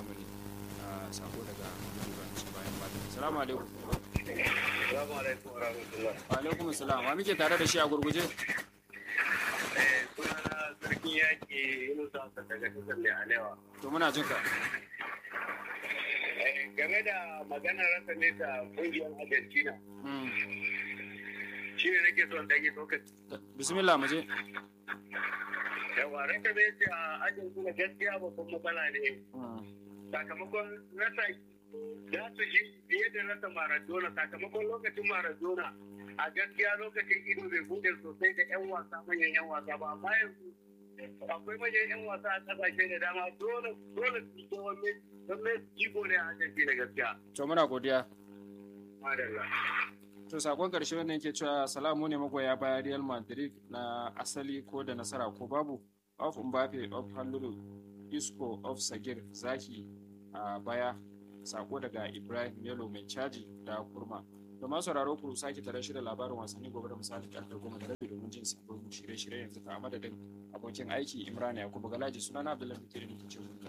zamani a sako daga Ibrahim su bayan ba assalamu alaikum Assalamu alaikum wa rahmatullah. wa alaikum assalam wa muke tare da shi a gurguje Eh, sunana sarkin yaƙi Yunusa Hassan daga kasar ne Alewa. to muna jin ka Eh, Game da maganar rasa nesa ƙungiyar Argentina, Mm. shi ne nake son ɗage lokaci. bismillah mu je Yawa, rasa nesa a Argentina gaskiya babban matsala ne. Mm. Sakamakon rasa za su ji fiye da rasa Maradona sakamakon lokacin Maradona a gaskiya lokacin ido bai bude sosai da 'yan wasa manyan 'yan wasa ba amma yanzu akwai manyan 'yan wasa a kasashe da dama dole dole su yi wani don mai jiko ne a Argentina gaskiya. to muna godiya Madalla. to sakon karshe wannan yake cewa salamu ne magoya baya Real Madrid na asali ko da nasara ko babu of Mbappe of Halluru Isco of Sagir Zaki a baya sako daga Ibrahim Yalo mai caji da kurma da masu sauraro ku sake tare shi da labarin wasanni gobe da misali karfe goma da rabi domin jin sabbin shirye-shirye yanzu ka a madadin abokin aiki Imran Yakubu Galaji sunana Abdullahi Mutiri ne ke cewa